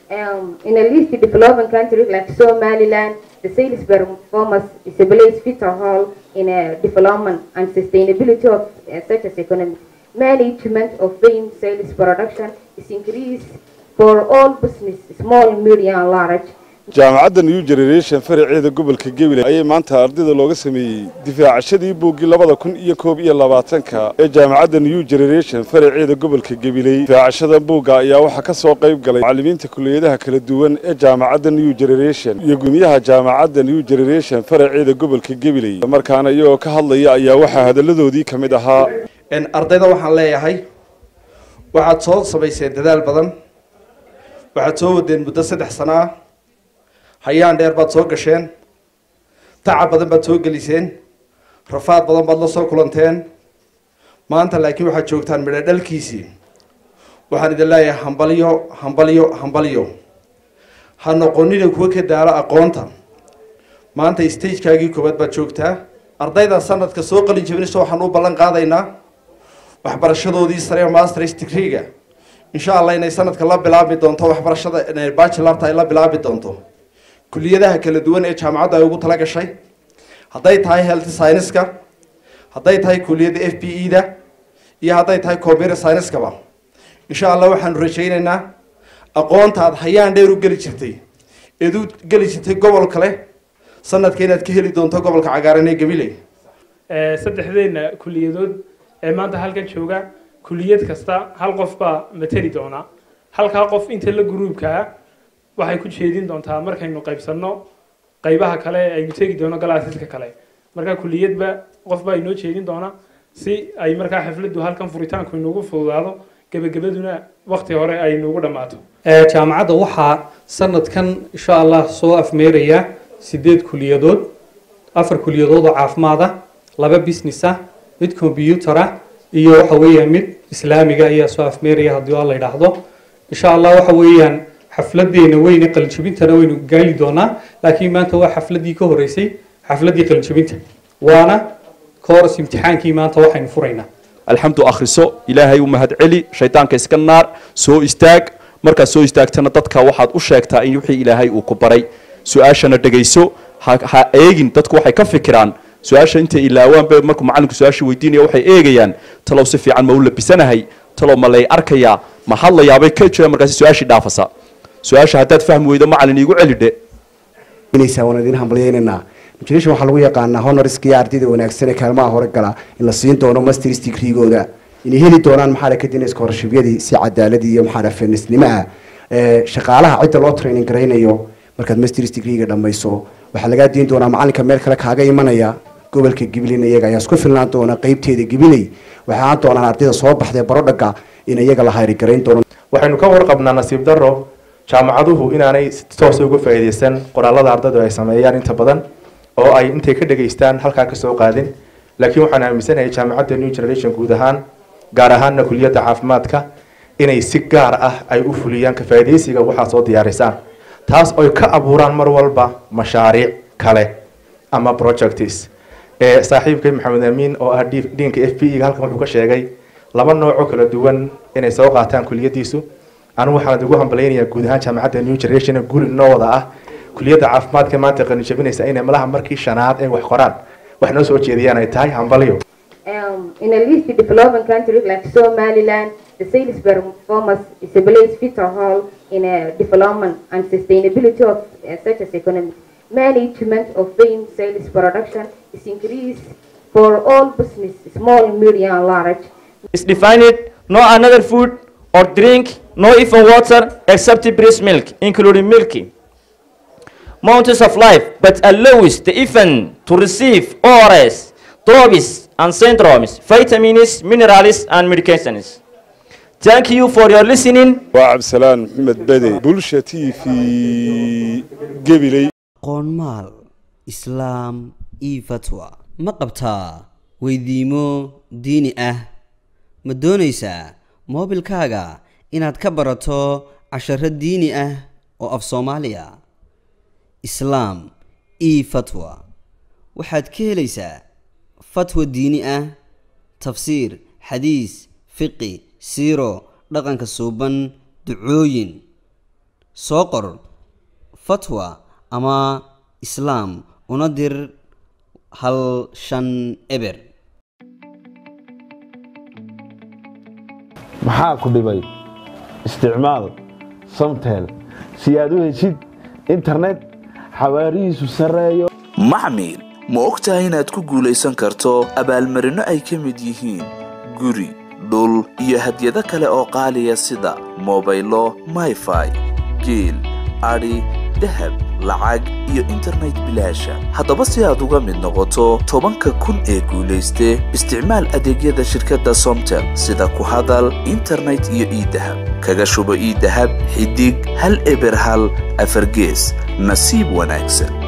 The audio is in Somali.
Um, in a least developing country like Somaliland, the sales performance is a place vital role in a development and sustainability of uh, such as economy. Management of grain sales production is increased for all business, small, medium, and large. jaamacadda new generation faraceeda gobolka gabiley ayay maanta ardayda looga sameeyey difaacashadii buuggii labada kun iyo koob iyo labaatanka ee jaamacadda new generation faraceeda gobolka gabiley difaacashada buugga ayaa waxaa ka soo qayb galay macallimiinta kuliyadaha kala duwan ee jaamacadda new generation iyo gumiyaha jaamacadda new generation faraceeda gobolka gabiley markaana iyagoo ka hadlaya ayaa waxaa hadalladoodii ka mid ahaa ardayda waxaan leeyahay waxaad soo samayseen dadaal badan waxaad soo wadeen muddo saddex sano ah hayaan dheer baad soo gasheen tacab badan baad soo geliseen rafaad badan baad la soo kulanteen maanta laakiin waxaad joogtaan midho dhalkiisii waxaan idin leeyahay hambalyo hambalyo hambalyo ha noqonina kuwa ka daalo aqoonta maanta stagekaagii koowaad baad joogtaa ardayda sanadka soo qalin jabinaysa waxaan u ballan qaadaynaa waxbarashadoodii sare ee masters degree-ga insha allah inay sanadka la bilaabi doonto waxbarashada bachelarta ay la bilaabi doonto kuliyadaha kala duwan ee jaamacaddu ay ugu tala gashay hadday tahay health scienceska hadday tahay kuliyadda f b e da iyo hadday tahay computer scieneskaba insha allah waxaanu rajaynaynaa aqoonta aad hayaan dheer u geli jirtay eed u geli jirtay gobol kale sanadka inaad ka heli doonto gobolka cagaaran ee gabiley saddexdeena kuliyadood ee maanta halkan jooga kuliyad kasta hal qof baa mateli doona halkaa qof inta la gruubkaa waxay ku jeedin doontaa markaynu qaybsanno qaybaha kale aynu tegi doono galaasiska kale markaa kuliyadba qofbaa inoo jeedin doona si ay markaa xafladdu halkan furitaanku inugu fududaado gebagabaduna wakti hore ay inugu dhammaato jaamacadda waxaa sanadkan insha allah soo afmeeraya sideed kuliyadood afar kuliyadood oo caafimaad ah laba business ah mid combyutar ah iyo waxa weeyaan mid islaamiga ayaa soo afmeeraya haddii waa la yidhaahdo insha allah waxa weeyaan xafladeena weyne qalinjabintana waynu gaali doonaa laakiin maanta waa xafladii ka horeysay xafladii qalinjabinta waana kooras imtixaankii maanta waxaynu furaynaa alxamdu akhriso ilaahay u mahad celi shaydaanka iska naar soo istaag markaad soo istaagtana dadka waxaad u sheegtaa in wixii ilaahay uu ku baray su-aashana dhegayso ha ha eegin dadku waxay ka fikiraan su-aasha intay ilaawaanba markuu macallinku su-aasha weydiinaya waxay eegayaan talow si fiican ma u labisanahay talow ma lay arkayaa ma hadlayaabay ka jiraan markaasi su-aashii dhaafasa su-aasha haddaad fahmi weydo macallin iigu celidhe inaysaa waan idin hambalyeynanaa generation waxaa lagu yaqaanaa honoriska iyo ardayda wanaagsan ee kaalmaha hore gala in la siin doono masters degree-gooda inay heli doonaan maxaa la kadinay scholarship-yadii si cadaaladii iyo maxaa la fairnessnimo ah ee shaqaalaha cidda loo training garaynayo markaad masters degree-ga dhammayso waxaa lagaa diin doonaa macallinka meel kale kaaga imanaya gobolka gibilin iyaga ayaa isku filnaan doona qeybteeda gibiley waxay ahaan doonaan ardayda soo baxday barodhaga in iyaga la hayrigarayn doono waxaynu ka warqabnaa nasiib darro jaamacaduhu inaanay si toos uga faa'iidaysan qoraalada ardaydu ay sameeyaan inta badan oo ay intay ka dhegaystaan halkaa kasoo qaadin laakiin waxaan aaminsanahay jaamacadda new generation guud ahaan gaar ahaanna kuliyadda caafimaadka inay si gaar ah ay u fuliyaan ka faa'iidaysiga waxaa soo diyaarisaan taas oy ka abuuraan mar walba mashaariic kale ama projects ee saaxiibkay maxamed amiin oo ah dhiinka f b e halkan wuxuu ka sheegay laba noocoo kala duwan inay soo qaataan kuliyadiisu anigu waxaan ugu hambalaynayaa guud ahaan jaamacadda new generation guul inoo wada ah kuliyadda caafimaadka maanta qalinjabinaysa inay malaha markii shanaad ay wax qoraan wax noo soo jeediyaan ay tahay hambalyo Um, in a least developing country like Somaliland, the sales performance is a place vital role in a development and sustainability of uh, such as economy. Management of grain sales production is increased for all business, small, medium, and large. is defined no another food or drink, no even water except breast milk, including milky. Mountains of life, but allows the infant to receive ORS, trophies and syndromes, vitamins, minerals, and medications. Thank you for your listening. waa cabdisalaan maxamed bede bulsha t v gabiley qoonmaal islaam io fatwa ma qabtaa weydiimo diini ah ma doonaysaa moobilkaaga inaad ka barato casharo diini ah oo af soomaaliya islaam io fatwa waxaad ka helaysaa fatwa diini ah tafsiir xadiis fiqi siiro dhaqanka suuban ducooyin soo qor fatwa ama islaam una dir hal shan eber maxaa ku dhibay isticmaal samtel si aad u heshid internet xawaarihiisu sarreeyo maxmil ma og tahay inaad ku guulaysan karto abaalmarinno ay ka mid yihiin guri dhul iyo hadyado kale oo qaaliya sida mobaylo mayfai geel adhi dahab lacag iyo internet bilaasha haddaba si aad uga mid noqoto tobanka kun ee guulayste isticmaal adeegyada shirkadda somtel sida ku hadal internet iyo iidahab kaga shubo iidahab xidig hal eber hal afargees nasiib wanaagsan